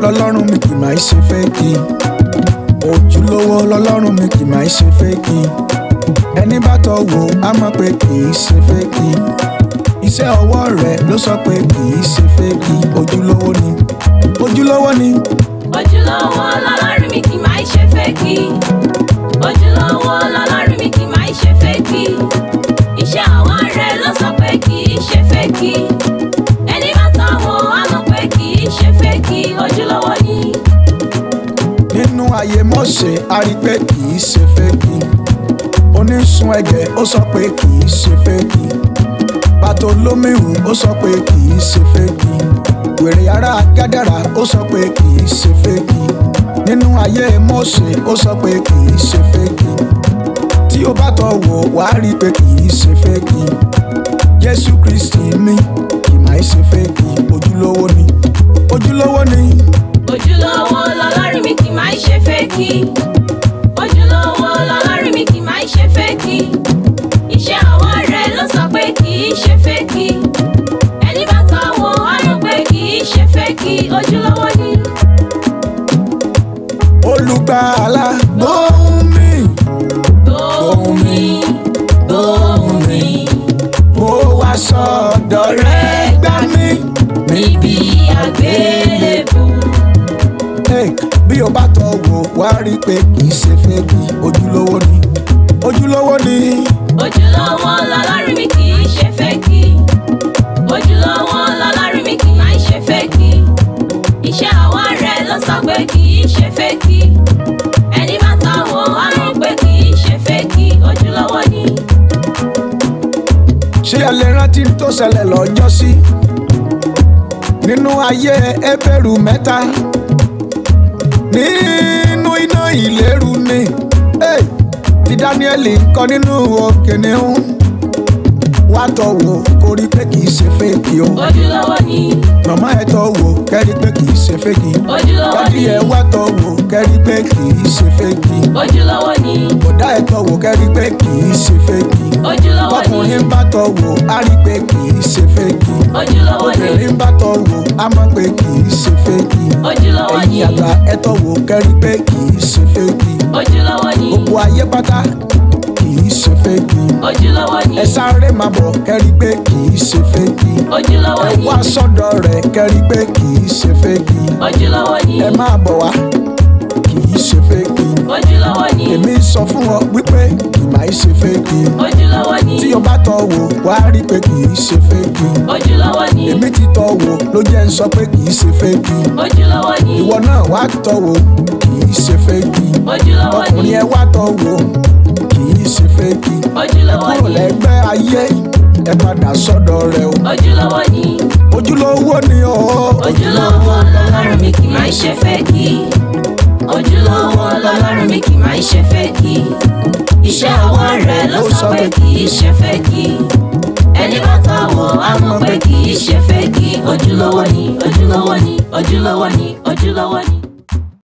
lọ́lọ́run mi kì máa ṣe fẹ́ẹ̀kì ojúlówó lọ́lọ́run mi kì máa ṣe fẹ́ẹ̀kì ẹni bá tọ́ wò á mọ̀ pé kì í ṣe fẹ́ẹ̀kì iṣẹ́ ọwọ́ rẹ̀ ló sọ pé kì í ṣe fẹ́ẹ̀kì ojúlówó ni ojúlówó ni ojúlówó lọ́lọ́run mi kì máa ṣe fẹ́ẹ̀kì ojúlówó lọ́lọ́run mi kì máa ṣe fẹ́ẹ̀kì iṣẹ́ ọwọ́ rẹ̀ ló sọ pé kì í ṣe fẹ́ẹ̀kì ẹni bá tọ́ wò á mọ̀ pé kì í ṣe fẹ́ẹ̀kì ojúlówó ni. nínú ayé Mósè a rí pé kì í ṣe fẹ́ẹ̀kì onísun ẹ̀jẹ̀ ó sọ pé kì í ṣe fẹ́ẹ̀kì Bàtólómẹ́ù ó sọ pé kì í ṣe fẹ́ẹ̀kì wèrè ará Gádàrà ó sọ pé kì í ṣe fẹ́ẹ̀kì nínú ayé Mósè ó sọ pé kì í ṣe fẹ́ẹ̀kì tí o bá tọ́ wò wá rí pé kì í ṣe fẹ́ẹ̀kì Jésù Kristi mi kì máa ṣe fẹ́ẹ̀kì ojúlówó ni ojúlówó ni ojúlówó lọ́lọ́run mi kì máa ṣe fẹ́ẹ̀kì ojúlówó lọ́lọ́run mi kì máa ṣe fẹ́ẹ̀kì iṣẹ́ ọwọ́ rẹ̀ ló sọ pé kì í ṣe fẹ́ẹ̀kì ẹni bá tọ́ wò á mọ̀ pé kì í ṣe fẹ́ẹ̀kì ojúlówó ni. olùgbàlà gbóhùn mi gbóhùn mi gbóhùn mi mo wá sọ́dọ̀ rẹ gbà mí. níbi àgbélébù. Hey, bí o bá tọ́ wò wá rí pé kì í ṣe fẹ́ẹ̀kì ojúlówó ni ojúlówó ni ojúlówó lọ́lọ́run mi kì í ṣe fẹ́ẹ̀kì ojúlówó lọ́lọ́run mi kì í ṣe fẹ́ẹ̀kì iṣẹ́ ọwọ́ rẹ̀ ló sọ pé kì í ṣe fẹ́ẹ̀kì ẹni bá tọ́ wò á mọ̀ pé kì í ṣe fẹ́ẹ̀kì ojúlówó ni. ṣé ẹ lè rántí tó ṣẹlẹ̀ lọ́jọ́ sí nínú ayé Hébérù mẹ́ta nínú iná ìléru ni hey, ti Dáníẹ́lì ń kọ nínú òkè níhún wá tọ́ wò kó rí pé kì í ṣe fẹ́ẹ̀kì o ojúlówó ni màmá ẹ tọ́ wò kẹ́rí pé kì í ṣe fẹ́ẹ̀kì ojúlówó dádì ni ẹ wá tọ́ wò kẹ́rí pé kì í ṣe fẹ́ẹ̀kì ojúlówó ni bọ̀dá ẹ tọ́ wò kẹ́rí pé kì í ṣe fẹ́ẹ̀kì ojúlówó ni tọkùnrin bá tọ́ wò á rí pé kì í ṣe fẹ́ẹ̀kì ojúlówó ni obìnrin bá tọ́ wò á mọ̀ pé kì í ṣe fẹ́ẹ̀kì ojúlówó ni ẹ̀yin àgbà ẹ tọ́ wò kẹ́rí pé kì í ṣe fẹ́ẹ̀kì ojúlówó ni gbogbo ayé pátá kì í ṣe fẹ́ẹ̀kì ojúlówó ni ẹ sáré máa bọ̀ kẹ́rí pé kì í ṣe fẹ́ẹ̀kì ojúlówó ẹ ni wá sọ́dọ̀ rẹ̀ kẹ́rí pé kì í ṣe fẹ́ẹ̀kì ojúlówó ni ẹ máa bọ̀ wá kì í ṣe fẹ́ẹ̀kì ojúlówó ni èmi sọ fún ọ wípé kì máa ṣe fẹ́ẹ̀kì ojúlówó ni tí o bá tọ́ wò wá rí pé kì í ṣe fẹ́ẹ̀kì ojúlówó ni èmi ti tọ́ wò ló jẹ́ ń sọ pé kì í ṣe fẹ́ẹ̀kì ojúlówó ni ìwọ náà wá tọ́ wò kì í ṣe fẹ́ẹ̀kì ojúlówó ni ọkùnrin ẹ wá tọ́ wò kì í ṣe fẹ́ẹ̀kì ẹ ojúlówó kúrò ni lẹ́gbẹ́ ayé ẹ padà sọ́dọ̀ rẹ o ojúlówó ni ojúlówó ni o ojúlówó lọ́lọ́run mi kì máa ṣe fẹ́ẹ̀kì ojúlówó lọ́lọ́run mi kì máa ṣe fẹ́ẹ̀kì iṣẹ́ ọwọ́ rẹ̀ ló sọ pé kì í ṣe fẹ́ẹ̀kì ẹni bá tọ́ wò á mọ̀ pé kì í ṣe fẹ́ẹ̀kì ojúlówó ni ojúlówó ni ojúlówó ni ojúlówó ni.